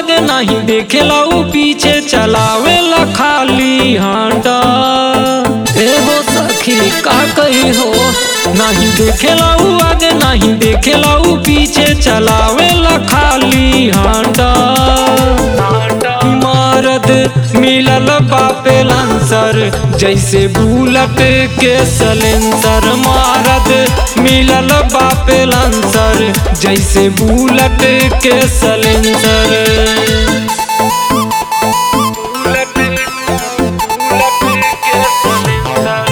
आगे नहीं देखेला ऊ पीछे चलावेला खाली हांडा ए हो सखी का कही हो नहीं देखेला ऊ आगे नहीं देखेला ऊ पीछे चलावेला खाली हांडा इमारत मिलल बापे लांसर जैसे बुलट के सलेंसर मारत मिलल बापे लांसर जैसे बुलट के सलेंसर बुलट बुलट के सलेंसर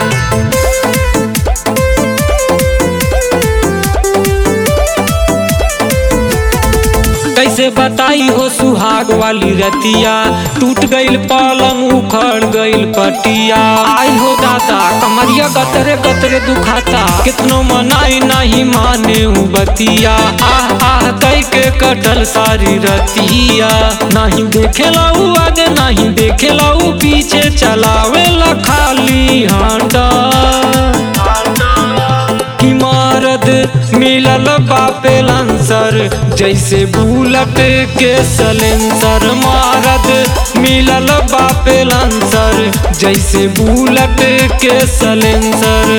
कैसे बताई हो सुहाग वाली रतिया टूट गईल पलंग उखड़ गईल पटिया आई हो दादा कमरिया गतरे गतरे दुखाता कितनो मनाई नहीं माने ऊ बतिया आह आह कई के कटल सारी रतिया नहीं देखेला ऊ आगे नहीं देखेला ऊ पीछे चलावेला खाली हांडा इमारत मिलल बापे लांसर जैसे बुलट के सलेंसर मारत मिलल बापे लांसर जैसे बुलट के सलेंसर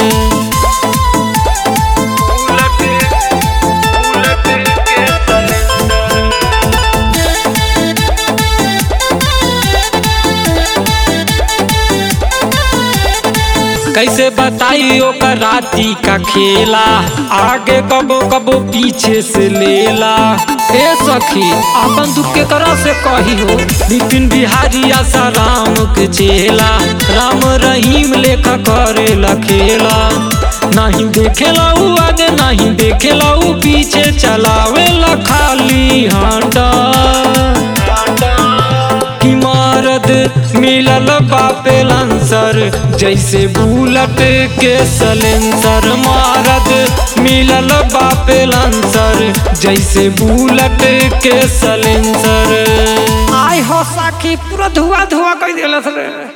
कैसे बताई ओकर राती का खेला आगे कबो कबो पीछे से लेला ए सखी अपन दुख के करा से कही हो बिपिन बिहारी आशा राम के चेला राम रहीम लेखा करेला खेला नहीं देखेला ऊ आगे नहीं देखेला ऊ पीछे चलावेला खाली हांडा इमारत मिलल बापे लांसर जैसे बुलट के सलेंसर मारत मिलल बापे लांसर जैसे बुलट के सलेंसर आय हो साखी पूरा धुआ धुआ कर दिलस रे